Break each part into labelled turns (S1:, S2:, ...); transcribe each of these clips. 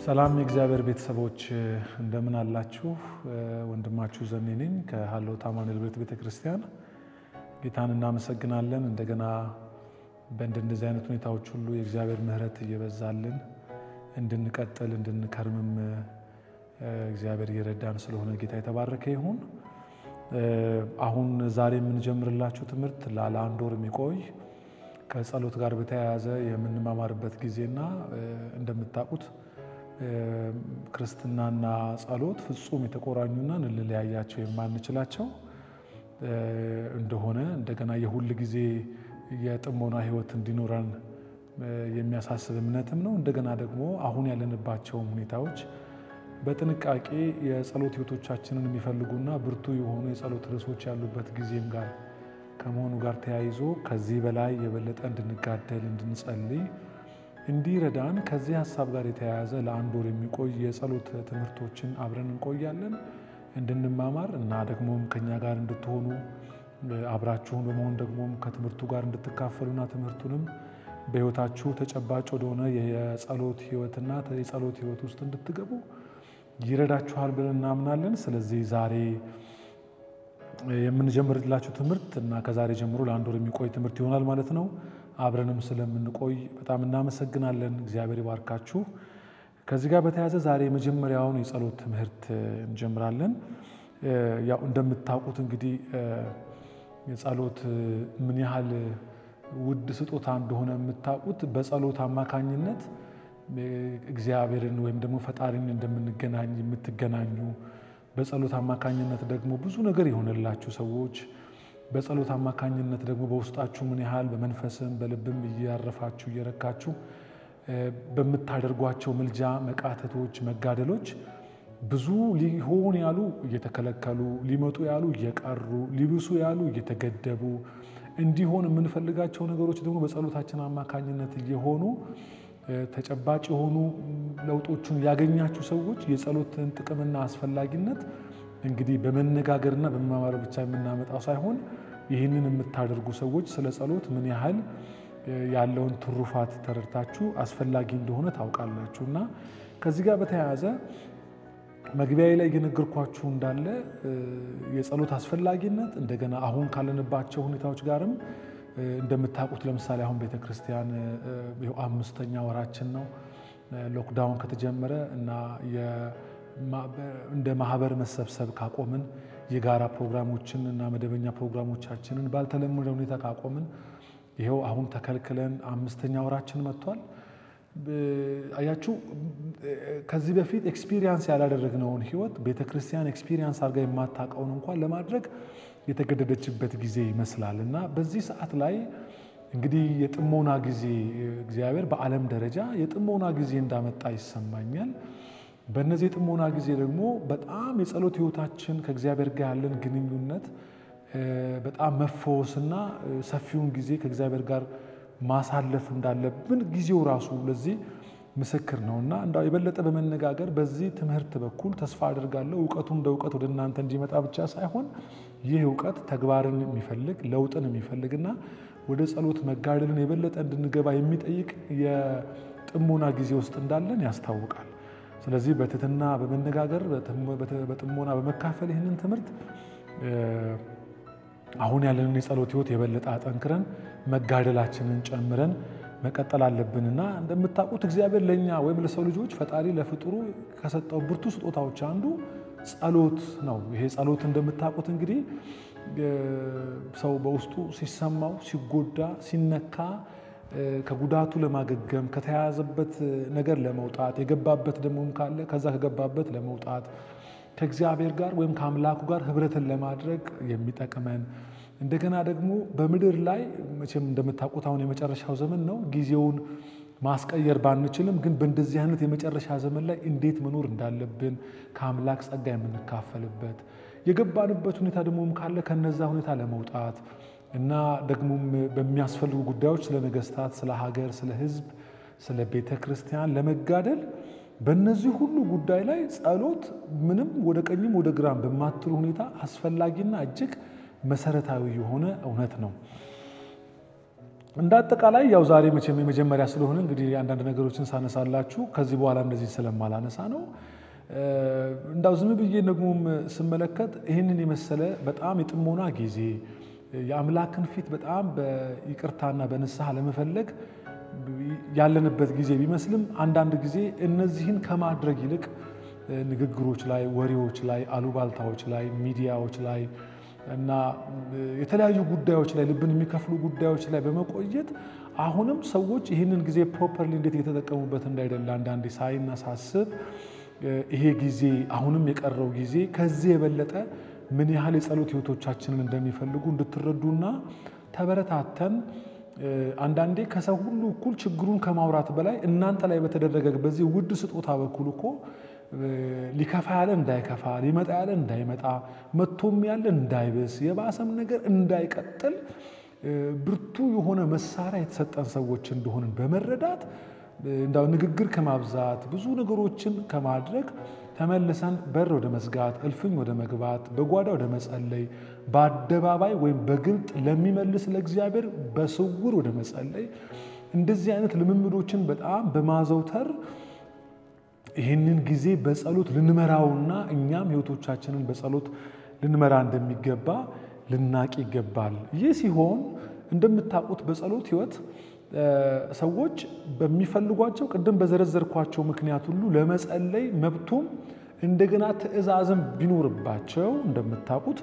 S1: ሰላም የእግዚአብሔር ቤተሰቦች እንደምን አላችሁ? ወንድማችሁ ዘኔ ነኝ ከሀሎት አማኑኤል ቤት ቤተ ክርስቲያን። ጌታን እናመሰግናለን። እንደገና በእንደዚህ አይነት ሁኔታዎች ሁሉ የእግዚአብሔር ምሕረት እየበዛልን እንድንቀጥል እንድንከርምም እግዚአብሔር እየረዳን ስለሆነ ጌታ የተባረከ ይሁን። አሁን ዛሬ የምንጀምርላችሁ ትምህርት ላለ አንድ ወር የሚቆይ ከጸሎት ጋር በተያያዘ የምንማማርበት ጊዜና እንደምታውቁት ክርስትናና ጸሎት ፍጹም የተቆራኙና ልንለያያቸው የማንችላቸው እንደሆነ እንደገና የሁል ጊዜ የጥሞና ሕይወት እንዲኖረን የሚያሳስብ እምነትም ነው። እንደገና ደግሞ አሁን ያለንባቸውም ሁኔታዎች በጥንቃቄ የጸሎት ሕይወቶቻችንን የሚፈልጉና ብርቱ የሆኑ የጸሎት ርዕሶች ያሉበት ጊዜም ጋር ከመሆኑ ጋር ተያይዞ ከዚህ በላይ የበለጠ እንድንጋደል እንድንጸልይ እንዲረዳን ከዚህ ሀሳብ ጋር የተያያዘ ለአንድ ወር የሚቆይ የጸሎት ትምህርቶችን አብረን እንቆያለን እንድንማማር እና ደግሞም ከኛ ጋር እንድትሆኑ አብራችሁን በመሆን ደግሞም ከትምህርቱ ጋር እንድትካፈሉና ትምህርቱንም በሕይወታችሁ ተጨባጭ ወደሆነ የጸሎት ሕይወትና የጸሎት ሕይወት ውስጥ እንድትገቡ ይረዳችኋል ብለን እናምናለን። ስለዚህ ዛሬ የምንጀምርላችሁ ትምህርት እና ከዛሬ ጀምሮ ለአንድ ወር የሚቆይ ትምህርት ይሆናል ማለት ነው። አብረንም ስለምንቆይ በጣም እናመሰግናለን። እግዚአብሔር ይባርካችሁ። ከዚህ ጋር በተያያዘ ዛሬ የመጀመሪያውን የጸሎት ትምህርት እንጀምራለን። ያው እንደምታውቁት እንግዲህ የጸሎት ምን ያህል ውድ ስጦታ እንደሆነ የምታውቁት በጸሎት አማካኝነት እግዚአብሔርን ወይም ደግሞ ፈጣሪን እንደምንገናኝ የምትገናኙ በጸሎት አማካኝነት ደግሞ ብዙ ነገር የሆነላችሁ ሰዎች በጸሎት አማካኝነት ደግሞ በውስጣችሁ ምን ያህል በመንፈስም በልብም እያረፋችሁ እየረካችሁ በምታደርጓቸው ምልጃ፣ መቃተቶች፣ መጋደሎች ብዙ ሊሆን ያሉ እየተከለከሉ ሊመጡ ያሉ እየቀሩ ሊብሱ ያሉ እየተገደቡ እንዲሆን የምንፈልጋቸው ነገሮች ደግሞ በጸሎታችን አማካኝነት እየሆኑ ተጨባጭ የሆኑ ለውጦቹን ያገኛችሁ ሰዎች የጸሎትን ጥቅምና አስፈላጊነት እንግዲህ በመነጋገርና በመማማር ብቻ የምናመጣው ሳይሆን ይህንን የምታደርጉ ሰዎች ስለ ጸሎት ምን ያህል ያለውን ትሩፋት ተረድታችሁ አስፈላጊ እንደሆነ ታውቃላችሁ። እና ከዚህ ጋር በተያያዘ መግቢያዊ ላይ እየነገርኳችሁ እንዳለ የጸሎት አስፈላጊነት እንደገና አሁን ካለንባቸው ሁኔታዎች ጋርም እንደምታውቁት ለምሳሌ አሁን ቤተ ክርስቲያን አምስተኛ ወራችን ነው ሎክዳውን ከተጀመረ እና እንደ ማህበር መሰብሰብ ካቆምን የጋራ ፕሮግራሞችን እና መደበኛ ፕሮግራሞቻችንን ባልተለመደ ሁኔታ ካቆምን ይኸው አሁን ተከልክለን አምስተኛ ወራችን መጥቷል። አያችሁ ከዚህ በፊት ኤክስፒሪየንስ ያላደረግነውን ህይወት ቤተ ክርስቲያን ኤክስፒሪየንስ አድርጋ የማታውቀውን እንኳን ለማድረግ የተገደደችበት ጊዜ ይመስላል እና በዚህ ሰዓት ላይ እንግዲህ የጥሞና ጊዜ እግዚአብሔር በዓለም ደረጃ የጥሞና ጊዜ እንዳመጣ ይሰማኛል። በእነዚህ የጥሞና ጊዜ ደግሞ በጣም የጸሎት ህይወታችን ከእግዚአብሔር ጋር ያለን ግንኙነት በጣም መፈወስና ሰፊውን ጊዜ ከእግዚአብሔር ጋር ማሳለፍ እንዳለብን ጊዜው ራሱ ለዚህ ምስክር ነው እና እንዳው የበለጠ በመነጋገር በዚህ ትምህርት በኩል ተስፋ አድርጋለሁ እውቀቱ እንደ እውቀት ወደ እናንተ እንዲመጣ ብቻ ሳይሆን ይህ እውቀት ተግባርን የሚፈልግ ለውጥን የሚፈልግና ወደ ጸሎት መጋደልን የበለጠ እንድንገባ የሚጠይቅ የጥሞና ጊዜ ውስጥ እንዳለን ያስታውቃል። ስለዚህ በትህትና በመነጋገር በጥሞና በመካፈል ይህንን ትምህርት አሁን ያለንን የጸሎት ህይወት የበለጠ አጠንክረን መጋደላችንን ጨምረን መቀጠል አለብንና እንደምታውቁት እግዚአብሔር ለእኛ ወይም ለሰው ልጆች ፈጣሪ ለፍጡሩ ከሰጠው ብርቱ ስጦታዎች አንዱ ጸሎት ነው። ይሄ ጸሎት እንደምታውቁት እንግዲህ ሰው በውስጡ ሲሰማው፣ ሲጎዳ፣ ሲነካ ከጉዳቱ ለማገገም ከተያያዘበት ነገር ለመውጣት የገባበት ደሞም ካለ ከዛ ከገባበት ለመውጣት ከእግዚአብሔር ጋር ወይም ከአምላኩ ጋር ህብረትን ለማድረግ የሚጠቅመን እንደገና ደግሞ በምድር ላይ መቼም እንደምታውቁት አሁን የመጨረሻው ዘመን ነው። ጊዜውን ማስቀየር ባንችልም ግን በእንደዚህ አይነት የመጨረሻ ዘመን ላይ እንዴት መኖር እንዳለብን ከአምላክ ጸጋ የምንካፈልበት የገባንበት ሁኔታ ደግሞም ካለ ከነዛ ሁኔታ ለመውጣት እና ደግሞም በሚያስፈልጉ ጉዳዮች ስለ ነገስታት፣ ስለ ሀገር፣ ስለ ህዝብ፣ ስለ ቤተ ክርስቲያን ለመጋደል በእነዚህ ሁሉ ጉዳይ ላይ ጸሎት ምንም ወደ ቀኝም ወደ ግራም በማትሉ ሁኔታ አስፈላጊና እጅግ መሰረታዊ የሆነ እውነት ነው። እንደ አጠቃላይ ያው ዛሬ መቼም የመጀመሪያ ስለሆነ እንግዲህ አንዳንድ ነገሮችን ሳነሳላችሁ ከዚህ በኋላ እንደዚህ ስለማላነሳ ነው። እንዳው ዝም ብዬ ደግሞም ስመለከት ይህንን የመሰለ በጣም የጥሞና ጊዜ የአምላክን ፊት በጣም በይቅርታና በንስሐ ለመፈለግ ያለንበት ጊዜ ቢመስልም አንዳንድ ጊዜ እነዚህን ከማድረግ ይልቅ ንግግሮች ላይ፣ ወሬዎች ላይ፣ አሉባልታዎች ላይ፣ ሚዲያዎች ላይ እና የተለያዩ ጉዳዮች ላይ ልብን የሚከፍሉ ጉዳዮች ላይ በመቆየት አሁንም ሰዎች ይህንን ጊዜ ፕሮፐርሊ እንዴት እየተጠቀሙበት እንዳይደለ አንዳንዴ ሳይና ሳስብ ይሄ ጊዜ አሁንም የቀረው ጊዜ ከዚህ የበለጠ ምን ያህል የጸሎት ሕይወቶቻችንን እንደሚፈልጉ እንድትረዱና ተበረታተን አንዳንዴ ከሰው ሁሉ እኩል ችግሩን ከማውራት በላይ እናንተ ላይ በተደረገ በዚህ ውድ ስጦታ በኩል እኮ ሊከፋ ያለ እንዳይከፋ ሊመጣ ያለ እንዳይመጣ መጥቶም ያለ እንዳይብስ የባሰም ነገር እንዳይቀጥል ብርቱ የሆነ መሳሪያ የተሰጠን ሰዎች እንደሆንን በመረዳት እንዳው ንግግር ከማብዛት ብዙ ነገሮችን ከማድረግ ተመልሰን በር ወደ መዝጋት፣ እልፍኝ ወደ መግባት፣ በጓዳ ወደ መጸለይ፣ በአደባባይ ወይም በግልጥ ለሚመልስ ለእግዚአብሔር በስውር ወደ መጸለይ እንደዚህ አይነት ልምምዶችን በጣም በማዘውተር ይህንን ጊዜ በጸሎት ልንመራውና እኛም ሕይወቶቻችንን በጸሎት ልንመራ እንደሚገባ ልናቅ ይገባል። ይህ ሲሆን እንደምታውቁት በጸሎት ሕይወት ሰዎች በሚፈልጓቸው ቅድም በዘረዘርኳቸው ምክንያት ሁሉ ለመጸለይ መብቱም እንደገና ትዕዛዝም ቢኖርባቸው እንደምታውቁት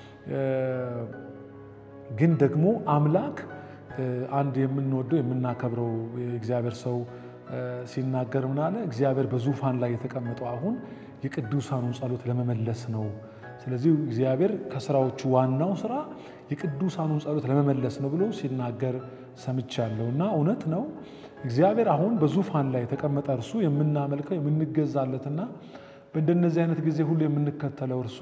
S1: ግን ደግሞ አምላክ አንድ የምንወደው የምናከብረው የእግዚአብሔር ሰው ሲናገር ምን አለ? እግዚአብሔር በዙፋን ላይ የተቀመጠው አሁን የቅዱሳኑን ጸሎት ለመመለስ ነው። ስለዚህ እግዚአብሔር ከስራዎቹ ዋናው ስራ የቅዱሳኑን ጸሎት ለመመለስ ነው ብሎ ሲናገር ሰምቻለሁ እና እውነት ነው። እግዚአብሔር አሁን በዙፋን ላይ የተቀመጠ እርሱ የምናመልከው የምንገዛለትና በእንደነዚህ አይነት ጊዜ ሁሉ የምንከተለው እርሱ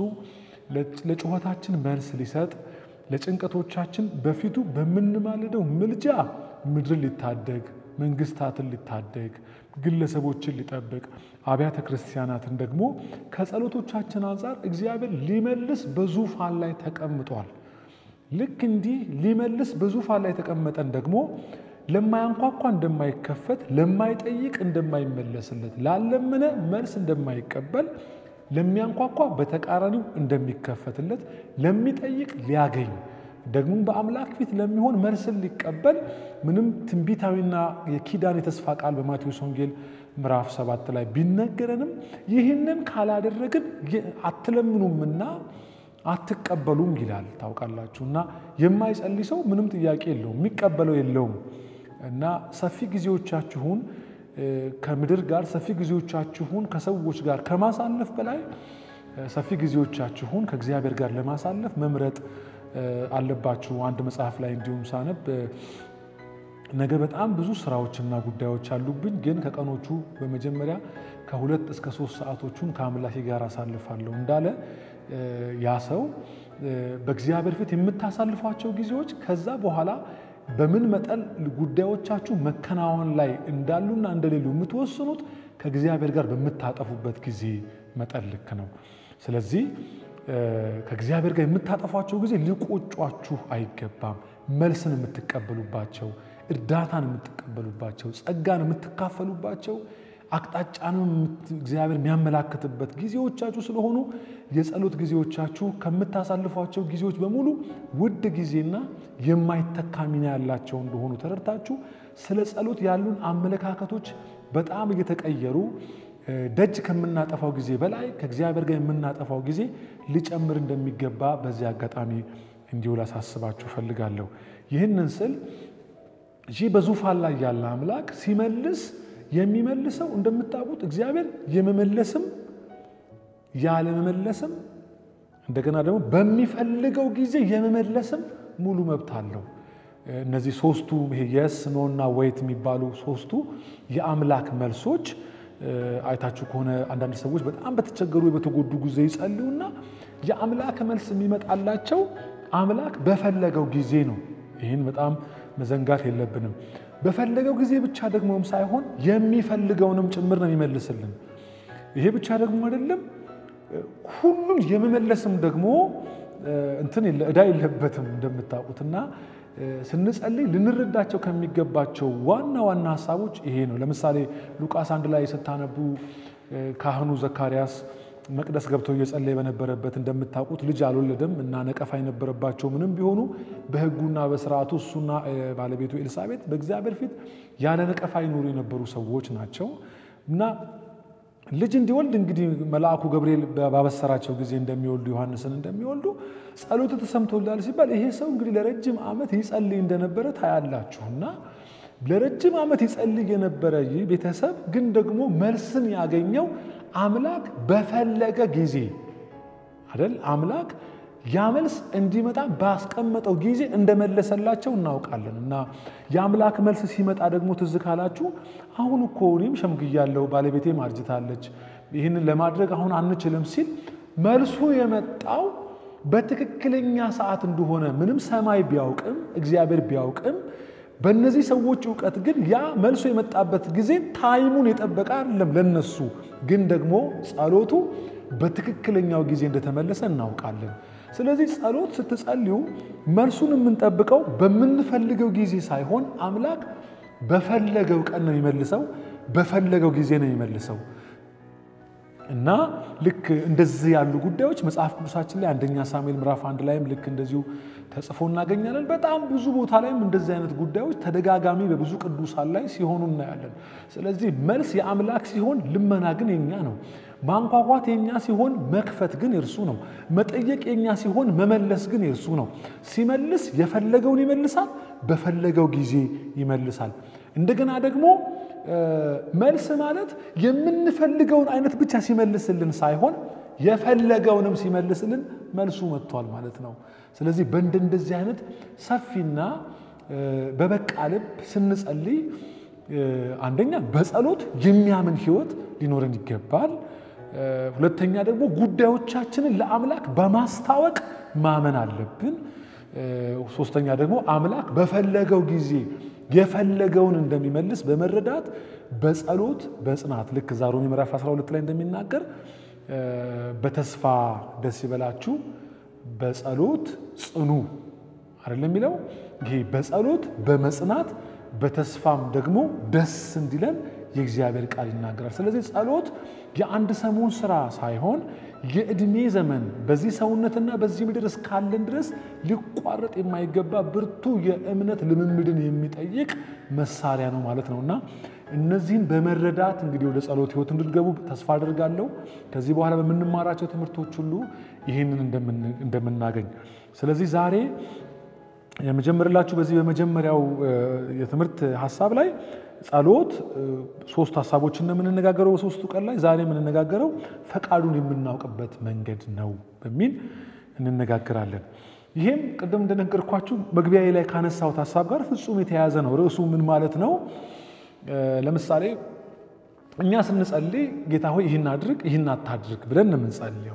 S1: ለጩኸታችን መልስ ሊሰጥ ለጭንቀቶቻችን በፊቱ በምንማልደው ምልጃ ምድርን ሊታደግ መንግስታትን ሊታደግ ግለሰቦችን ሊጠብቅ አብያተ ክርስቲያናትን ደግሞ ከጸሎቶቻችን አንጻር እግዚአብሔር ሊመልስ በዙፋን ላይ ተቀምጧል። ልክ እንዲህ ሊመልስ በዙፋን ላይ የተቀመጠን ደግሞ ለማያንኳኳ እንደማይከፈት፣ ለማይጠይቅ እንደማይመለስለት፣ ላለመነ መልስ እንደማይቀበል፣ ለሚያንኳኳ በተቃራኒው እንደሚከፈትለት፣ ለሚጠይቅ ሊያገኝ ደግሞ በአምላክ ፊት ለሚሆን መልስን ሊቀበል ምንም ትንቢታዊና የኪዳን የተስፋ ቃል በማቴዎስ ወንጌል ምዕራፍ ሰባት ላይ ቢነገረንም ይህንን ካላደረግን አትለምኑምና አትቀበሉም ይላል። ታውቃላችሁ እና የማይጸልይ ሰው ምንም ጥያቄ የለውም፣ የሚቀበለው የለውም። እና ሰፊ ጊዜዎቻችሁን ከምድር ጋር ሰፊ ጊዜዎቻችሁን ከሰዎች ጋር ከማሳለፍ በላይ ሰፊ ጊዜዎቻችሁን ከእግዚአብሔር ጋር ለማሳለፍ መምረጥ አለባችሁ። አንድ መጽሐፍ ላይ እንዲሁም ሳነብ ነገ በጣም ብዙ ስራዎችና ጉዳዮች አሉብኝ፣ ግን ከቀኖቹ በመጀመሪያ ከሁለት እስከ ሶስት ሰዓቶቹን ከአምላኬ ጋር አሳልፋለሁ እንዳለ ያ ሰው በእግዚአብሔር ፊት የምታሳልፏቸው ጊዜዎች ከዛ በኋላ በምን መጠን ጉዳዮቻችሁ መከናወን ላይ እንዳሉና እንደሌሉ የምትወስኑት ከእግዚአብሔር ጋር በምታጠፉበት ጊዜ መጠን ልክ ነው። ስለዚህ ከእግዚአብሔር ጋር የምታጠፏቸው ጊዜ ሊቆጯችሁ አይገባም። መልስን የምትቀበሉባቸው፣ እርዳታን የምትቀበሉባቸው፣ ጸጋን የምትካፈሉባቸው፣ አቅጣጫንም እግዚአብሔር የሚያመላክትበት ጊዜዎቻችሁ ስለሆኑ የጸሎት ጊዜዎቻችሁ ከምታሳልፏቸው ጊዜዎች በሙሉ ውድ ጊዜና የማይተካ ሚና ያላቸው እንደሆኑ ተረድታችሁ ስለ ጸሎት ያሉን አመለካከቶች በጣም እየተቀየሩ ደጅ ከምናጠፋው ጊዜ በላይ ከእግዚአብሔር ጋር የምናጠፋው ጊዜ ሊጨምር እንደሚገባ በዚህ አጋጣሚ እንዲሁ ላሳስባችሁ ፈልጋለሁ። ይህንን ስል ይህ በዙፋን ላይ ያለ አምላክ ሲመልስ የሚመልሰው እንደምታውቁት እግዚአብሔር የመመለስም ያለመመለስም እንደገና ደግሞ በሚፈልገው ጊዜ የመመለስም ሙሉ መብት አለው። እነዚህ ሶስቱ ይሄ የስ ኖና ወይት የሚባሉ ሶስቱ የአምላክ መልሶች አይታችሁ ከሆነ አንዳንድ ሰዎች በጣም በተቸገሩ በተጎዱ ጊዜ ይጸልዩና የአምላክ መልስ የሚመጣላቸው አምላክ በፈለገው ጊዜ ነው። ይህን በጣም መዘንጋት የለብንም። በፈለገው ጊዜ ብቻ ደግሞም ሳይሆን የሚፈልገውንም ጭምር ነው የሚመልስልን። ይሄ ብቻ ደግሞ አይደለም፣ ሁሉም የመመለስም ደግሞ እንትን ዕዳ የለበትም እንደምታውቁትና ስንጸልይ ልንረዳቸው ከሚገባቸው ዋና ዋና ሀሳቦች ይሄ ነው። ለምሳሌ ሉቃስ አንድ ላይ ስታነቡ ካህኑ ዘካርያስ መቅደስ ገብተው እየጸለየ በነበረበት እንደምታውቁት ልጅ አልወለደም እና ነቀፋ የነበረባቸው ምንም ቢሆኑ በሕጉና በስርዓቱ እሱና ባለቤቱ ኤልሳቤጥ በእግዚአብሔር ፊት ያለ ነቀፋ ይኖሩ የነበሩ ሰዎች ናቸው እና ልጅ እንዲወልድ እንግዲህ መልአኩ ገብርኤል ባበሰራቸው ጊዜ እንደሚወልዱ ዮሐንስን እንደሚወልዱ ጸሎቱ ተሰምቶላል ሲባል ይሄ ሰው እንግዲህ ለረጅም ዓመት ይጸልይ እንደነበረ ታያላችሁ እና ለረጅም ዓመት ይጸልይ የነበረ ይህ ቤተሰብ ግን ደግሞ መልስን ያገኘው አምላክ በፈለገ ጊዜ አይደል? አምላክ ያ መልስ እንዲመጣ ባስቀመጠው ጊዜ እንደመለሰላቸው እናውቃለን። እና የአምላክ መልስ ሲመጣ ደግሞ ትዝ ካላችሁ አሁን እኮ እኔም ሸምግያለሁ፣ ባለቤቴም አርጅታለች፣ ይህንን ለማድረግ አሁን አንችልም ሲል መልሱ የመጣው በትክክለኛ ሰዓት እንደሆነ ምንም ሰማይ ቢያውቅም እግዚአብሔር ቢያውቅም በእነዚህ ሰዎች እውቀት ግን ያ መልሶ የመጣበት ጊዜ ታይሙን የጠበቀ አይደለም። ለነሱ ግን ደግሞ ጸሎቱ በትክክለኛው ጊዜ እንደተመለሰ እናውቃለን። ስለዚህ ጸሎት ስትጸልዩ መልሱን የምንጠብቀው በምንፈልገው ጊዜ ሳይሆን አምላክ በፈለገው ቀን ነው የሚመልሰው፣ በፈለገው ጊዜ ነው የሚመልሰው እና ልክ እንደዚህ ያሉ ጉዳዮች መጽሐፍ ቅዱሳችን ላይ አንደኛ ሳሙኤል ምዕራፍ አንድ ላይም ልክ እንደዚሁ ተጽፎ እናገኛለን። በጣም ብዙ ቦታ ላይም እንደዚህ አይነት ጉዳዮች ተደጋጋሚ በብዙ ቅዱሳን ላይ ሲሆኑ እናያለን። ስለዚህ መልስ የአምላክ ሲሆን ልመና ግን የኛ ነው። ማንኳኳት የኛ ሲሆን መክፈት ግን የእርሱ ነው። መጠየቅ የኛ ሲሆን መመለስ ግን የእርሱ ነው። ሲመልስ የፈለገውን ይመልሳል፣ በፈለገው ጊዜ ይመልሳል። እንደገና ደግሞ መልስ ማለት የምንፈልገውን አይነት ብቻ ሲመልስልን ሳይሆን የፈለገውንም ሲመልስልን መልሱ መጥቷል ማለት ነው። ስለዚህ በእንደዚህ አይነት ሰፊና በበቃ ልብ ስንጸልይ አንደኛ በጸሎት የሚያምን ሕይወት ሊኖረን ይገባል። ሁለተኛ ደግሞ ጉዳዮቻችንን ለአምላክ በማስታወቅ ማመን አለብን። ሶስተኛ ደግሞ አምላክ በፈለገው ጊዜ የፈለገውን እንደሚመልስ በመረዳት በጸሎት በጽናት ልክ እዛ ሮሜ ምዕራፍ 12 ላይ እንደሚናገር በተስፋ ደስ ይበላችሁ፣ በጸሎት ጽኑ አይደለም የሚለው ይሄ በጸሎት በመጽናት በተስፋም ደግሞ ደስ እንዲለን የእግዚአብሔር ቃል ይናገራል። ስለዚህ ጸሎት የአንድ ሰሞን ስራ ሳይሆን የዕድሜ ዘመን በዚህ ሰውነትና በዚህ ምድር እስካለን ድረስ ሊቋረጥ የማይገባ ብርቱ የእምነት ልምምድን የሚጠይቅ መሳሪያ ነው ማለት ነው እና እነዚህን በመረዳት እንግዲህ ወደ ጸሎት ሕይወት እንድትገቡ ተስፋ አድርጋለሁ። ከዚህ በኋላ በምንማራቸው ትምህርቶች ሁሉ ይህንን እንደምናገኝ ስለዚህ ዛሬ የመጀመርላችሁ በዚህ በመጀመሪያው የትምህርት ሀሳብ ላይ ጸሎት ሶስት ሀሳቦችን ነው የምንነጋገረው በሶስቱ ቀን ላይ። ዛሬ የምንነጋገረው ፈቃዱን የምናውቅበት መንገድ ነው በሚል እንነጋገራለን። ይህም ቅድም እንደነገርኳችሁ መግቢያ ላይ ካነሳሁት ሀሳብ ጋር ፍጹም የተያያዘ ነው። ርዕሱ ምን ማለት ነው? ለምሳሌ እኛ ስንጸልይ ጌታ ሆይ ይህን አድርግ፣ ይህን አታድርግ ብለን ነው የምንጸልየው።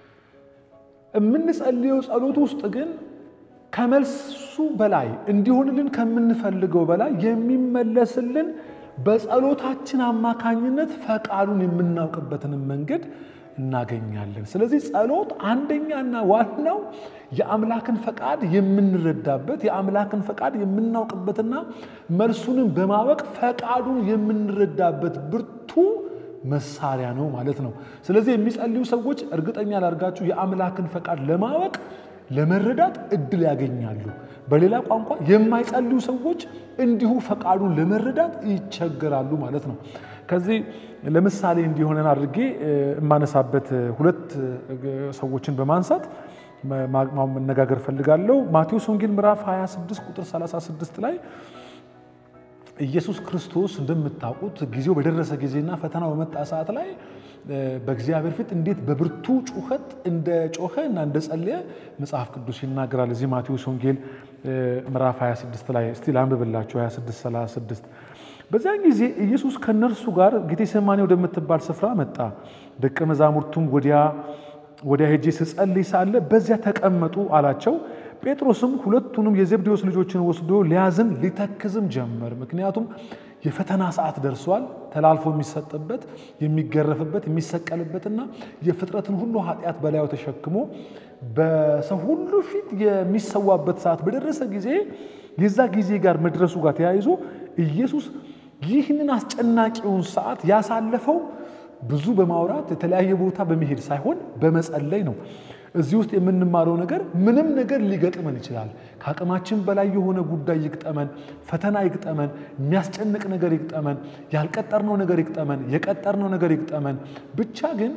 S1: የምንጸልየው ጸሎት ውስጥ ግን ከመልሱ በላይ እንዲሆንልን ከምንፈልገው በላይ የሚመለስልን በጸሎታችን አማካኝነት ፈቃዱን የምናውቅበትንም መንገድ እናገኛለን። ስለዚህ ጸሎት አንደኛና ዋናው የአምላክን ፈቃድ የምንረዳበት የአምላክን ፈቃድ የምናውቅበትና መልሱንም በማወቅ ፈቃዱን የምንረዳበት ብርቱ መሳሪያ ነው ማለት ነው። ስለዚህ የሚጸልዩ ሰዎች እርግጠኛ ላድርጋችሁ የአምላክን ፈቃድ ለማወቅ ለመረዳት እድል ያገኛሉ። በሌላ ቋንቋ የማይጸልዩ ሰዎች እንዲሁ ፈቃዱን ለመረዳት ይቸገራሉ ማለት ነው። ከዚህ ለምሳሌ እንዲሆነን አድርጌ የማነሳበት ሁለት ሰዎችን በማንሳት መነጋገር ፈልጋለሁ። ማቴዎስ ወንጌል ምዕራፍ 26 ቁጥር 36 ላይ ኢየሱስ ክርስቶስ እንደምታውቁት ጊዜው በደረሰ ጊዜና ፈተናው በመጣ ሰዓት ላይ በእግዚአብሔር ፊት እንዴት በብርቱ ጩኸት እንደ ጮኸ እና እንደ ጸለየ መጽሐፍ ቅዱስ ይናገራል። እዚህ ማቴዎስ ወንጌል ምዕራፍ 26 ላይ እስቲ ላንብብላችሁ 26 36 በዚያን ጊዜ ኢየሱስ ከእነርሱ ጋር ጌቴሴማኒ ወደምትባል ስፍራ መጣ። ደቀ መዛሙርቱም ወዲያ ወዲያ ሄጄ ስጸልይ ሳለ በዚያ ተቀመጡ አላቸው። ጴጥሮስም ሁለቱንም የዘብዴዎስ ልጆችን ወስዶ ሊያዝን ሊተክዝም ጀመር። ምክንያቱም የፈተና ሰዓት ደርሷል። ተላልፎ የሚሰጥበት የሚገረፍበት፣ የሚሰቀልበትና የፍጥረትን ሁሉ ኃጢአት በላዩ ተሸክሞ በሰው ሁሉ ፊት የሚሰዋበት ሰዓት በደረሰ ጊዜ የዛ ጊዜ ጋር መድረሱ ጋር ተያይዞ ኢየሱስ ይህንን አስጨናቂውን ሰዓት ያሳለፈው ብዙ በማውራት የተለያየ ቦታ በመሄድ ሳይሆን በመጸለይ ነው። እዚህ ውስጥ የምንማረው ነገር ምንም ነገር ሊገጥመን ይችላል። ከአቅማችን በላይ የሆነ ጉዳይ ይግጠመን፣ ፈተና ይግጠመን፣ የሚያስጨንቅ ነገር ይግጠመን፣ ያልቀጠርነው ነገር ይግጠመን፣ የቀጠርነው ነገር ይግጠመን ብቻ ግን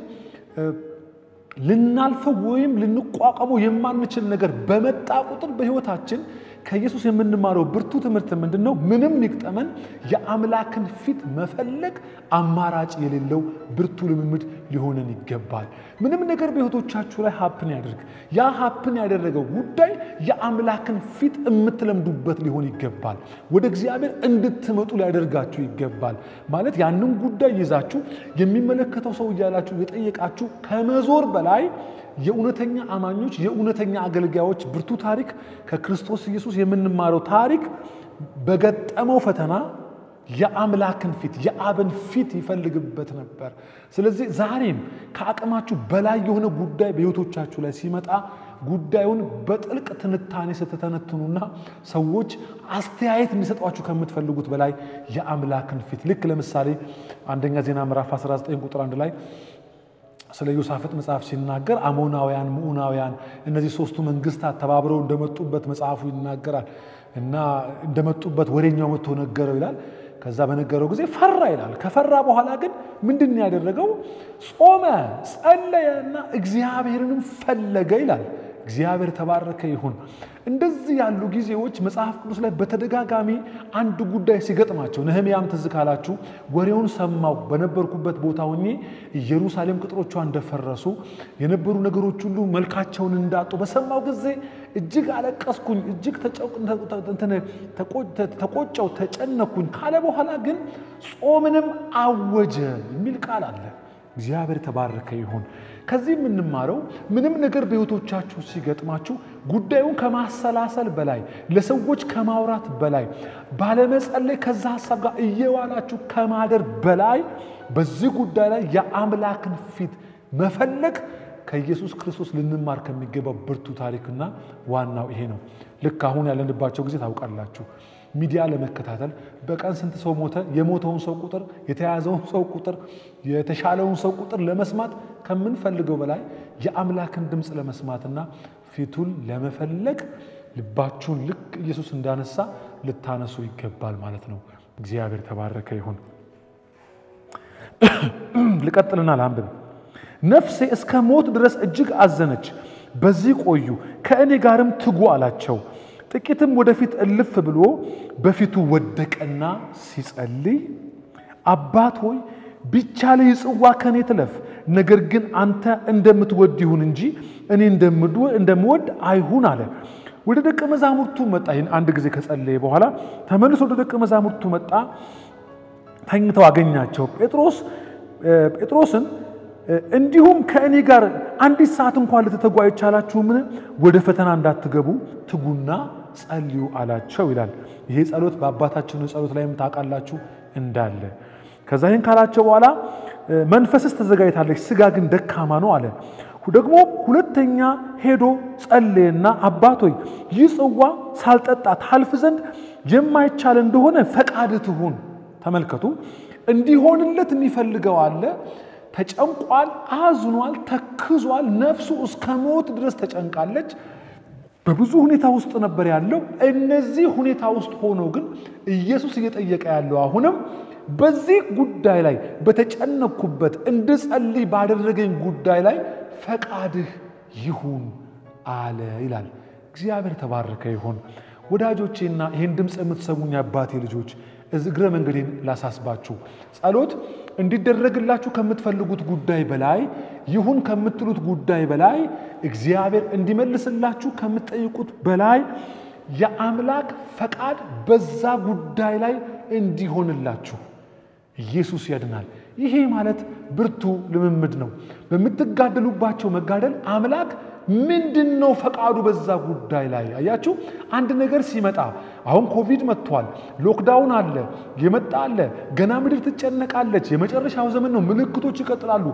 S1: ልናልፈው ወይም ልንቋቋመው የማንችል ነገር በመጣ ቁጥር በሕይወታችን ከኢየሱስ የምንማረው ብርቱ ትምህርት ምንድን ነው? ምንም ይግጠመን የአምላክን ፊት መፈለግ አማራጭ የሌለው ብርቱ ልምምድ ሊሆነን ይገባል። ምንም ነገር በሕይወቶቻችሁ ላይ ሀፕን ያደርግ፣ ያ ሀፕን ያደረገው ጉዳይ የአምላክን ፊት የምትለምዱበት ሊሆን ይገባል። ወደ እግዚአብሔር እንድትመጡ ሊያደርጋችሁ ይገባል። ማለት ያንን ጉዳይ ይዛችሁ የሚመለከተው ሰው እያላችሁ የጠየቃችሁ ከመዞር በላይ የእውነተኛ አማኞች የእውነተኛ አገልጋዮች ብርቱ ታሪክ ከክርስቶስ ኢየሱስ የምንማረው ታሪክ በገጠመው ፈተና የአምላክን ፊት የአብን ፊት ይፈልግበት ነበር። ስለዚህ ዛሬም ከአቅማችሁ በላይ የሆነ ጉዳይ በሕይወቶቻችሁ ላይ ሲመጣ ጉዳዩን በጥልቅ ትንታኔ ስትተነትኑና ሰዎች አስተያየት እንዲሰጧችሁ ከምትፈልጉት በላይ የአምላክን ፊት ልክ ለምሳሌ አንደኛ ዜና ምዕራፍ 19 ቁጥር 1 ላይ ስለ ዮሳፍጥ መጽሐፍ ሲናገር አሞናውያን፣ ምዑናውያን እነዚህ ሶስቱ መንግስታት ተባብረው እንደመጡበት መጽሐፉ ይናገራል እና እንደመጡበት ወሬኛው መጥቶ ነገረው ይላል። ከዛ በነገረው ጊዜ ፈራ ይላል። ከፈራ በኋላ ግን ምንድን ያደረገው? ጾመ፣ ጸለየ እና እግዚአብሔርንም ፈለገ ይላል። እግዚአብሔር ተባረከ ይሁን። እንደዚህ ያሉ ጊዜዎች መጽሐፍ ቅዱስ ላይ በተደጋጋሚ አንድ ጉዳይ ሲገጥማቸው ነህምያም ትዝ ካላችሁ ወሬውን ሰማሁ በነበርኩበት ቦታ ሆኜ ኢየሩሳሌም ቅጥሮቿ እንደፈረሱ የነበሩ ነገሮች ሁሉ መልካቸውን እንዳጡ በሰማው ጊዜ እጅግ አለቀስኩኝ፣ እጅግ ተቆጨው፣ ተጨነኩኝ ካለ በኋላ ግን ጾምንም አወጀ የሚል ቃል አለ። እግዚአብሔር ተባረከ ይሁን። ከዚህ የምንማረው ምንም ነገር በሕይወቶቻችሁ ሲገጥማችሁ ጉዳዩን ከማሰላሰል በላይ ለሰዎች ከማውራት በላይ ባለመጸለይ ከዛ ሀሳብ ጋር እየዋላችሁ ከማደር በላይ በዚህ ጉዳይ ላይ የአምላክን ፊት መፈለግ ከኢየሱስ ክርስቶስ ልንማር ከሚገባው ብርቱ ታሪክና ዋናው ይሄ ነው። ልክ አሁን ያለንባቸው ጊዜ ታውቃላችሁ። ሚዲያ ለመከታተል በቀን ስንት ሰው ሞተ፣ የሞተውን ሰው ቁጥር፣ የተያዘውን ሰው ቁጥር፣ የተሻለውን ሰው ቁጥር ለመስማት ከምንፈልገው በላይ የአምላክን ድምፅ ለመስማትና ፊቱን ለመፈለግ ልባችሁን ልክ ኢየሱስ እንዳነሳ ልታነሱ ይገባል ማለት ነው። እግዚአብሔር ተባረከ ይሁን። ልቀጥልና ላንብብ። ነፍሴ እስከ ሞት ድረስ እጅግ አዘነች። በዚህ ቆዩ፣ ከእኔ ጋርም ትጉ አላቸው። ጥቂትም ወደፊት እልፍ ብሎ በፊቱ ወደቀና ሲጸልይ አባት ሆይ ቢቻልህ ጽዋ ከኔ ትለፍ፣ ነገር ግን አንተ እንደምትወድ ይሁን እንጂ እኔ እንደምወድ አይሁን አለ። ወደ ደቀ መዛሙርቱ መጣ። ይህን አንድ ጊዜ ከጸለየ በኋላ ተመልሶ ወደ ደቀ መዛሙርቱ መጣ። ተኝተው አገኛቸው። ጴጥሮስ ጴጥሮስን እንዲሁም ከእኔ ጋር አንዲት ሰዓት እንኳን ልትተጉ አይቻላችሁምን? ወደ ፈተና እንዳትገቡ ትጉና ጸልዩ አላቸው ይላል። ይሄ ጸሎት በአባታችን ጸሎት ላይም ታውቃላችሁ እንዳለ። ከዛ ይህን ካላቸው በኋላ መንፈስስ ተዘጋጅታለች፣ ስጋ ግን ደካማ ነው አለ። ደግሞ ሁለተኛ ሄዶ ጸለየና አባት ሆይ ይህ ጽዋ ሳልጠጣ ታልፍ ዘንድ የማይቻል እንደሆነ ፈቃድ ትሁን። ተመልከቱ፣ እንዲሆንለት የሚፈልገው አለ። ተጨንቋል፣ አዝኗል፣ ተክዟል። ነፍሱ እስከ ሞት ድረስ ተጨንቃለች። በብዙ ሁኔታ ውስጥ ነበር ያለው። እነዚህ ሁኔታ ውስጥ ሆኖ ግን ኢየሱስ እየጠየቀ ያለው አሁንም በዚህ ጉዳይ ላይ በተጨነኩበት እንድጸልይ ባደረገኝ ጉዳይ ላይ ፈቃድህ ይሁን አለ ይላል። እግዚአብሔር ተባረከ ይሁን። ወዳጆቼና ይህን ድምፅ የምትሰሙኝ አባቴ ልጆች እግረ መንገዴን ላሳስባችሁ። ጸሎት እንዲደረግላችሁ ከምትፈልጉት ጉዳይ በላይ ይሁን ከምትሉት ጉዳይ በላይ እግዚአብሔር እንዲመልስላችሁ ከምትጠይቁት በላይ የአምላክ ፈቃድ በዛ ጉዳይ ላይ እንዲሆንላችሁ ኢየሱስ ያድናል። ይሄ ማለት ብርቱ ልምምድ ነው። በምትጋደሉባቸው መጋደል አምላክ ምንድን ነው ፈቃዱ በዛ ጉዳይ ላይ አያችሁ። አንድ ነገር ሲመጣ አሁን ኮቪድ መጥቷል፣ ሎክዳውን አለ፣ የመጣ አለ፣ ገና ምድር ትጨነቃለች፣ የመጨረሻው ዘመን ነው፣ ምልክቶች ይቀጥላሉ።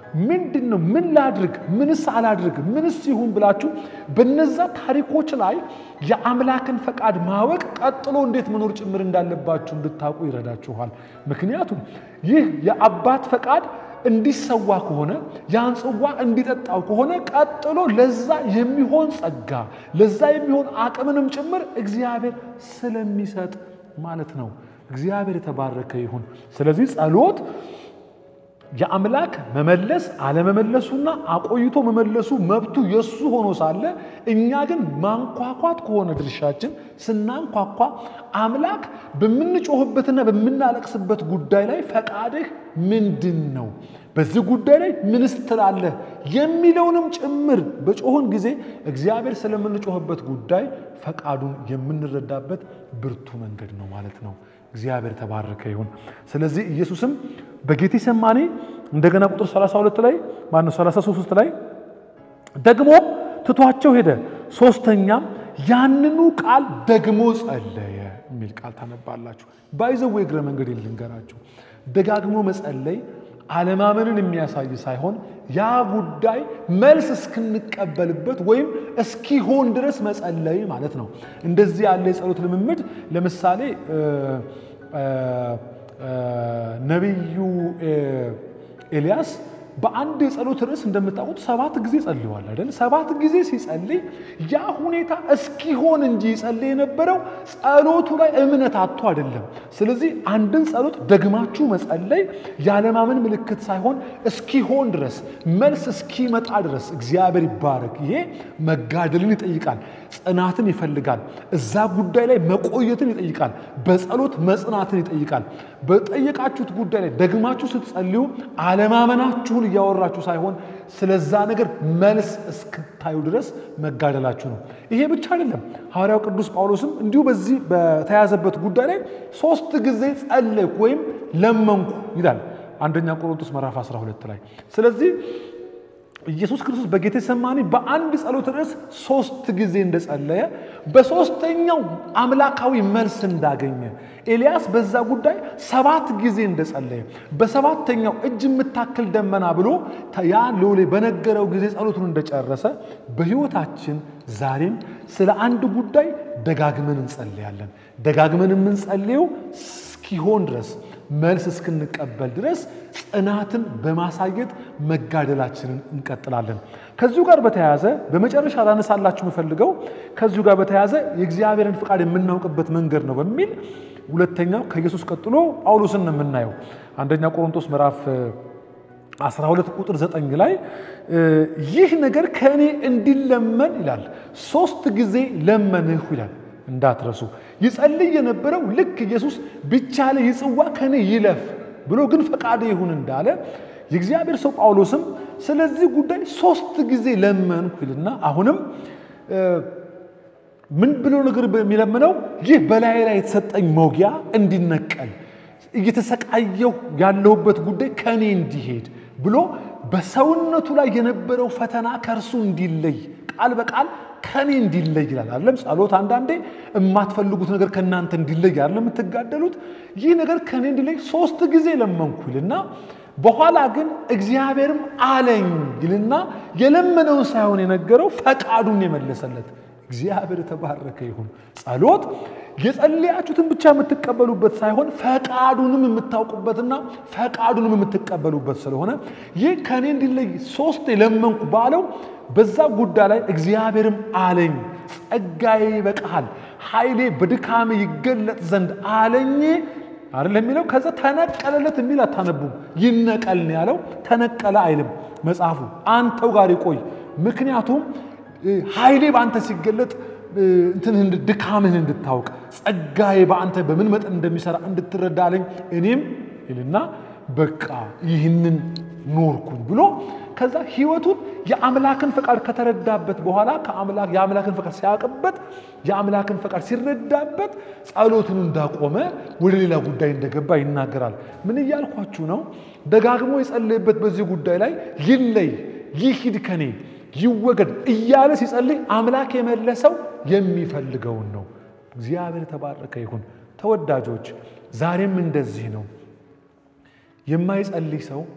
S1: ምንድን ነው? ምን ላድርግ? ምንስ አላድርግ? ምንስ ይሁን ብላችሁ በነዛ ታሪኮች ላይ የአምላክን ፈቃድ ማወቅ ቀጥሎ እንዴት መኖር ጭምር እንዳለባችሁ እንድታውቁ ይረዳችኋል። ምክንያቱም ይህ የአባት ፈቃድ እንዲሰዋ ከሆነ ያን ጽዋ እንዲጠጣው ከሆነ ቀጥሎ ለዛ የሚሆን ጸጋ ለዛ የሚሆን አቅምንም ጭምር እግዚአብሔር ስለሚሰጥ ማለት ነው። እግዚአብሔር የተባረከ ይሁን። ስለዚህ ጸሎት የአምላክ መመለስ አለመመለሱና አቆይቶ መመለሱ መብቱ የሱ ሆኖ ሳለ እኛ ግን ማንኳኳት ከሆነ ድርሻችን ስናንኳኳ አምላክ በምንጮህበትና በምናለቅስበት ጉዳይ ላይ ፈቃድህ ምንድን ነው? በዚህ ጉዳይ ላይ ምንስ ትላለህ? የሚለውንም ጭምር በጮህን ጊዜ እግዚአብሔር ስለምንጮህበት ጉዳይ ፈቃዱን የምንረዳበት ብርቱ መንገድ ነው ማለት ነው። እግዚአብሔር ተባረከ ይሁን። ስለዚህ ኢየሱስም በጌቴሰማኔ እንደገና ቁጥር 32 ላይ ማነው 33 ላይ ደግሞ ትቷቸው ሄደ። ሶስተኛም ያንኑ ቃል ደግሞ ጸለየ የሚል ቃል ታነባላችሁ። ባይዘው እግረ መንገድ ልንገራችሁ፣ ደጋግሞ መጸለይ አለማመንን የሚያሳይ ሳይሆን ያ ጉዳይ መልስ እስክንቀበልበት ወይም እስኪሆን ድረስ መጸለይ ማለት ነው። እንደዚህ ያለ የጸሎት ልምምድ ለምሳሌ ነቢዩ ኤልያስ በአንድ የጸሎት ርዕስ እንደምታውቁት ሰባት ጊዜ ጸልዋል አይደል? ሰባት ጊዜ ሲጸልይ ያ ሁኔታ እስኪሆን እንጂ ይጸልይ የነበረው ጸሎቱ ላይ እምነት አጥቶ አይደለም። ስለዚህ አንድን ጸሎት ደግማችሁ መጸለይ ያለማመን ምልክት ሳይሆን እስኪሆን ድረስ መልስ እስኪመጣ ድረስ እግዚአብሔር ይባረክ። ይሄ መጋደልን ይጠይቃል፣ ጽናትን ይፈልጋል፣ እዛ ጉዳይ ላይ መቆየትን ይጠይቃል፣ በጸሎት መጽናትን ይጠይቃል። በጠየቃችሁት ጉዳይ ላይ ደግማችሁ ስትጸልዩ አለማመናችሁን እያወራችሁ ሳይሆን ስለዛ ነገር መልስ እስክታዩ ድረስ መጋደላችሁ ነው። ይሄ ብቻ አይደለም። ሐዋርያው ቅዱስ ጳውሎስም እንዲሁ በዚህ በተያዘበት ጉዳይ ላይ ሶስት ጊዜ ጸለይኩ ወይም ለመንኩ ይላል አንደኛ ቆሮንቶስ ምዕራፍ 12 ላይ። ስለዚህ ኢየሱስ ክርስቶስ በጌቴሰማኒ በአንድ ጸሎት ርዕስ ሶስት ጊዜ እንደጸለየ በሶስተኛው አምላካዊ መልስ እንዳገኘ ኤልያስ በዛ ጉዳይ ሰባት ጊዜ እንደጸለየ በሰባተኛው እጅ የምታክል ደመና ብሎ ያ ሎሌ በነገረው ጊዜ ጸሎቱን እንደጨረሰ በሕይወታችን ዛሬም ስለ አንድ ጉዳይ ደጋግመን እንጸልያለን። ደጋግመን የምንጸልየው እስኪሆን ድረስ መልስ እስክንቀበል ድረስ ጽናትን በማሳየት መጋደላችንን እንቀጥላለን። ከዚሁ ጋር በተያያዘ በመጨረሻ ላነሳላችሁ የምፈልገው ከዚሁ ጋር በተያያዘ የእግዚአብሔርን ፍቃድ የምናውቅበት መንገድ ነው በሚል ሁለተኛው ከኢየሱስ ቀጥሎ ጳውሎስን ነው የምናየው። አንደኛ ቆሮንቶስ ምዕራፍ 12 ቁጥር 9 ላይ ይህ ነገር ከእኔ እንዲለመን ይላል፣ ሶስት ጊዜ ለመንሁ ይላል። እንዳትረሱ ይጸልይ የነበረው ልክ ኢየሱስ ቢቻለ ይህ ጽዋ ከኔ ይለፍ ብሎ ግን ፈቃድ ይሁን እንዳለ የእግዚአብሔር ሰው ጳውሎስም ስለዚህ ጉዳይ ሶስት ጊዜ ለመንኩ ይልና አሁንም ምን ብሎ ነገር የሚለምነው ይህ በላይ ላይ የተሰጠኝ መውጊያ እንዲነቀል እየተሰቃየሁ ያለሁበት ጉዳይ ከኔ እንዲሄድ ብሎ በሰውነቱ ላይ የነበረው ፈተና ከእርሱ እንዲለይ ቃል በቃል ከኔ እንዲለይ ይላል። አይደለም ጸሎት አንዳንዴ የማትፈልጉት ነገር ከእናንተ እንዲለይ አይደለም የምትጋደሉት። ይህ ነገር ከኔ እንዲለይ ሶስት ጊዜ ለመንኩ ይልና በኋላ ግን እግዚአብሔርም አለኝ ይልና የለመነውን ሳይሆን የነገረው ፈቃዱን የመለሰለት እግዚአብሔር የተባረከ ይሁን። ጸሎት የጸለያችሁትን ብቻ የምትቀበሉበት ሳይሆን ፈቃዱንም የምታውቁበትና ፈቃዱንም የምትቀበሉበት ስለሆነ ይህ ከእኔ እንዲለይ ሶስት የለመንኩ ባለው በዛ ጉዳይ ላይ እግዚአብሔርም አለኝ ጸጋዬ ይበቃሃል፣ ኃይሌ በድካሜ ይገለጥ ዘንድ አለኝ አይደል የሚለው። ከዛ ተነቀለለት የሚል አታነቡም። ይነቀል ነው ያለው። ተነቀለ አይልም መጽሐፉ። አንተው ጋር ይቆይ። ምክንያቱም ኃይሌ በአንተ ሲገለጥ እንትንህ ድካምህን እንድታውቅ ጸጋዬ በአንተ በምን መጠን እንደሚሰራ እንድትረዳ አለኝ። እኔም ይልና በቃ ይህንን ኖርኩኝ ብሎ ከዛ ህይወቱን የአምላክን ፈቃድ ከተረዳበት በኋላ የአምላክን ፈቃድ ሲያውቅበት የአምላክን ፈቃድ ሲረዳበት ጸሎቱን እንዳቆመ ወደ ሌላ ጉዳይ እንደገባ ይናገራል። ምን እያልኳችሁ ነው? ደጋግሞ የጸለየበት በዚህ ጉዳይ ላይ ይለይ፣ ይሂድ ከኔ ይወገድ እያለ ሲጸልይ አምላክ የመለሰው የሚፈልገውን ነው። እግዚአብሔር የተባረከ ይሁን። ተወዳጆች ዛሬም እንደዚህ ነው። የማይጸልይ ሰው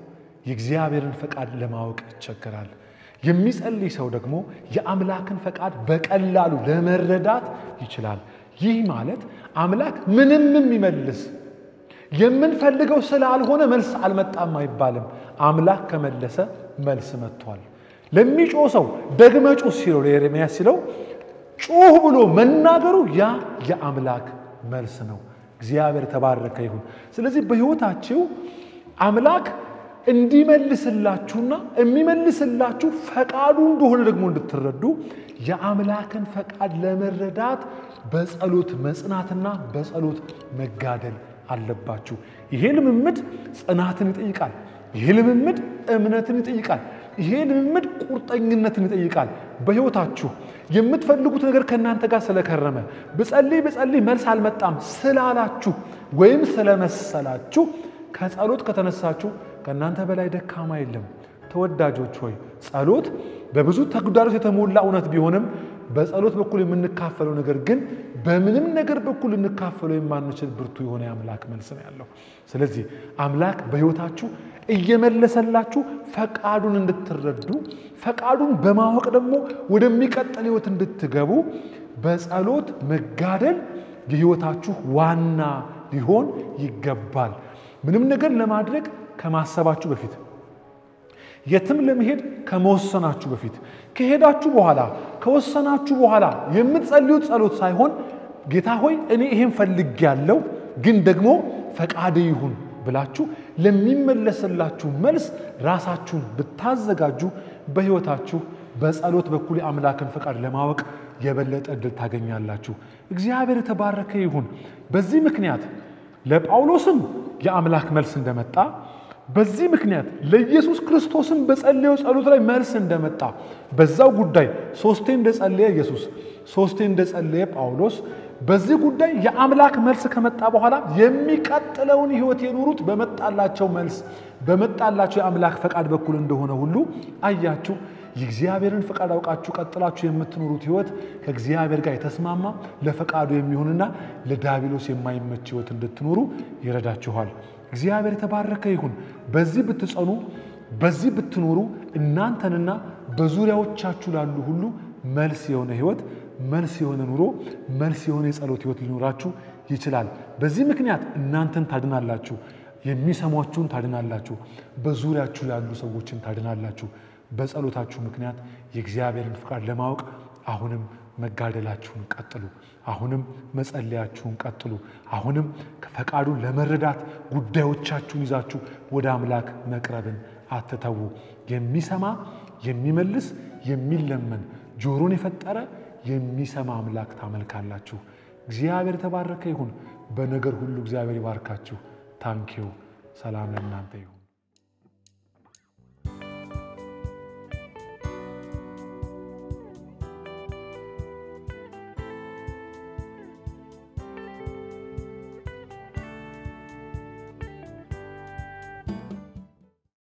S1: የእግዚአብሔርን ፈቃድ ለማወቅ ይቸገራል። የሚጸልይ ሰው ደግሞ የአምላክን ፈቃድ በቀላሉ ለመረዳት ይችላል። ይህ ማለት አምላክ ምንም የሚመልስ የምንፈልገው ስላልሆነ መልስ አልመጣም አይባልም። አምላክ ከመለሰ መልስ መጥቷል። ለሚጮህ ሰው ደግመ ጩህ ሲለው ለኤርምያስ ሲለው ጩህ ብሎ መናገሩ ያ የአምላክ መልስ ነው። እግዚአብሔር ተባረከ ይሁን። ስለዚህ በሕይወታችሁ አምላክ እንዲመልስላችሁና የሚመልስላችሁ ፈቃዱ እንደሆነ ደግሞ እንድትረዱ የአምላክን ፈቃድ ለመረዳት በጸሎት መጽናትና በጸሎት መጋደል አለባችሁ። ይሄ ልምምድ ጽናትን ይጠይቃል። ይሄ ልምምድ እምነትን ይጠይቃል። ይሄ ልምምድ ቁርጠኝነትን ይጠይቃል። በሕይወታችሁ የምትፈልጉት ነገር ከእናንተ ጋር ስለከረመ ብጸልይ ብጸልይ መልስ አልመጣም ስላላችሁ ወይም ስለመሰላችሁ ከጸሎት ከተነሳችሁ ከእናንተ በላይ ደካማ የለም። ተወዳጆች ሆይ ጸሎት በብዙ ተግዳሮት የተሞላ እውነት ቢሆንም በጸሎት በኩል የምንካፈለው ነገር ግን በምንም ነገር በኩል ልንካፈለው የማንችል ብርቱ የሆነ የአምላክ መልስ ነው ያለው። ስለዚህ አምላክ በሕይወታችሁ እየመለሰላችሁ ፈቃዱን እንድትረዱ ፈቃዱን በማወቅ ደግሞ ወደሚቀጥል ሕይወት እንድትገቡ በጸሎት መጋደል የሕይወታችሁ ዋና ሊሆን ይገባል። ምንም ነገር ለማድረግ ከማሰባችሁ በፊት የትም ለመሄድ ከመወሰናችሁ በፊት ከሄዳችሁ በኋላ ከወሰናችሁ በኋላ የምትጸልዩት ጸሎት ሳይሆን ጌታ ሆይ እኔ ይሄን ፈልጌያለሁ፣ ግን ደግሞ ፈቃድ ይሁን ብላችሁ ለሚመለስላችሁ መልስ ራሳችሁን ብታዘጋጁ በሕይወታችሁ በጸሎት በኩል የአምላክን ፈቃድ ለማወቅ የበለጠ እድል ታገኛላችሁ። እግዚአብሔር የተባረከ ይሁን። በዚህ ምክንያት ለጳውሎስም የአምላክ መልስ እንደመጣ በዚህ ምክንያት ለኢየሱስ ክርስቶስም በጸለየው ጸሎት ላይ መልስ እንደመጣ በዛው ጉዳይ ሶስቴ እንደጸለየ ኢየሱስ ሶስቴ እንደጸለየ ጳውሎስ በዚህ ጉዳይ የአምላክ መልስ ከመጣ በኋላ የሚቀጥለውን ሕይወት የኖሩት በመጣላቸው መልስ በመጣላቸው የአምላክ ፈቃድ በኩል እንደሆነ ሁሉ አያችሁ። የእግዚአብሔርን ፈቃድ አውቃችሁ ቀጥላችሁ የምትኖሩት ሕይወት ከእግዚአብሔር ጋር የተስማማ ለፈቃዱ የሚሆንና ለዲያብሎስ የማይመች ሕይወት እንድትኖሩ ይረዳችኋል። እግዚአብሔር የተባረከ ይሁን። በዚህ ብትጸኑ፣ በዚህ ብትኖሩ እናንተንና በዙሪያዎቻችሁ ላሉ ሁሉ መልስ የሆነ ሕይወት፣ መልስ የሆነ ኑሮ፣ መልስ የሆነ የጸሎት ሕይወት ሊኖራችሁ ይችላል። በዚህ ምክንያት እናንተን ታድናላችሁ፣ የሚሰሟችሁን ታድናላችሁ፣ በዙሪያችሁ ያሉ ሰዎችን ታድናላችሁ። በጸሎታችሁ ምክንያት የእግዚአብሔርን ፍቃድ ለማወቅ አሁንም መጋደላችሁን ቀጥሉ። አሁንም መጸለያችሁን ቀጥሉ። አሁንም ፈቃዱን ለመረዳት ጉዳዮቻችሁን ይዛችሁ ወደ አምላክ መቅረብን አትተዉ። የሚሰማ የሚመልስ የሚለመን ጆሮን የፈጠረ የሚሰማ አምላክ ታመልካላችሁ። እግዚአብሔር የተባረከ ይሁን። በነገር ሁሉ እግዚአብሔር ይባርካችሁ። ታንኪዩ። ሰላም ለእናንተ ይሁን።